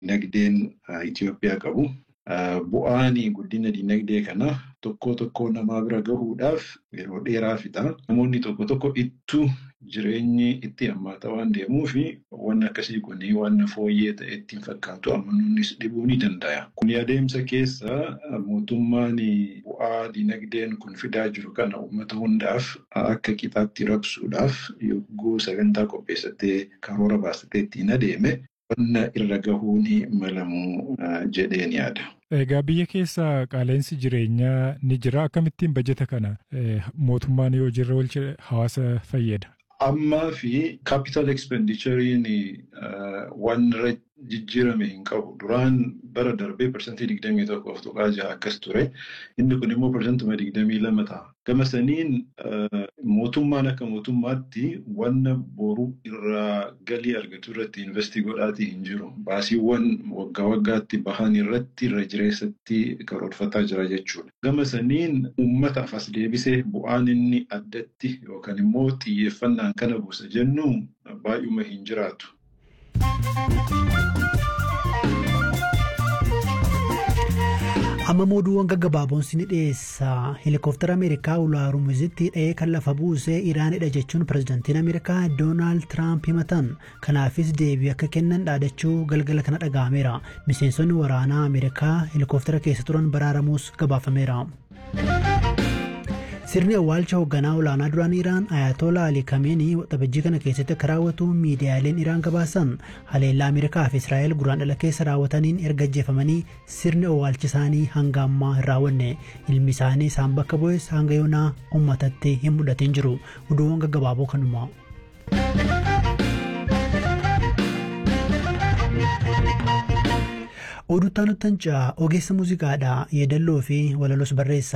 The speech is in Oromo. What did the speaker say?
dinagdeen Itoophiyaa qabu. Bu'aan guddina dinagdee kana tokko tokko namaa bira gahuudhaaf yeroo dheeraa fixa. Namoonni tokko tokko ittuu jireenyi itti hammaata waan deemuuf waan akkasii kun waan fooyyee ta'e ittiin fakkaatu amanuunis dhibuu ni danda'a. Kun adeemsa keessa mootummaan bu'aa dinagdeen kun fidaa jiru kana uummata hundaaf akka qixaatti rabsuudhaaf yogguu sagantaa qopheessatee karoora baasatee ittiin adeeme wanna irra gahuu ni malamu jedheen yaada. Egaa biyya keessa qaala'insi jireenyaa ni jira. Akkamittiin bajeta kana mootummaan yoo jirra oolche hawaasa fayyada? Ammaa fi capital expendituriin waan irra jijjiirame hin qabu. Duraan bara darbee parsantii digdamii tokkoof tuqaa jaha akkas ture. Inni kun immoo parsantuma digdamii lama ta'a. Gama saniin mootummaan akka mootummaatti wanna boru irraa galii argatu irratti investii godhaatii hin jiru. Baasiiwwan waggaa waggaatti bahan irratti irra jireessatti karoorfataa jira jechuudha. Gama saniin uummataaf as deebisee bu'aan inni addatti yookaan immoo xiyyeeffannaan kana buusa jennu baay'uma hin jiraatu. amma mooduuwwan gaggabaaboon ni dhiyeessa heelikoftara ameerikaa ulaarumizitti dha'ee kan lafa buusee iraanidha jechuun pirezidaantiin ameerikaa doonaald tiraamp himatan kanaafis deebii akka kennan dhaadachuu galgala kana dhaga'ameera miseensonni waraanaa ameerikaa heelikoftara keessa turan baraaramuus gabaafameera. sirni awwaalcha hoogganaa olaanaa duraan iraan ayatollah ali kameenii waxabajjii kana keessatti akka raawwatu miidiyaaleen iraan gabaasan haleellaa ameerikaa fi israa'el guraandhala keessa raawwataniin erga ajjeefamanii sirni awwaalcha isaanii hanga ammaa hin raawwanne ilmi isaanii isaan bakka bu'es hanga yoonaa uummatatti hin mul'atin jiru oduuwwan gaggabaaboo kanuma. oduu taanuttan ogeessa muuziqaadha yeedalloo fi walalos barreessa.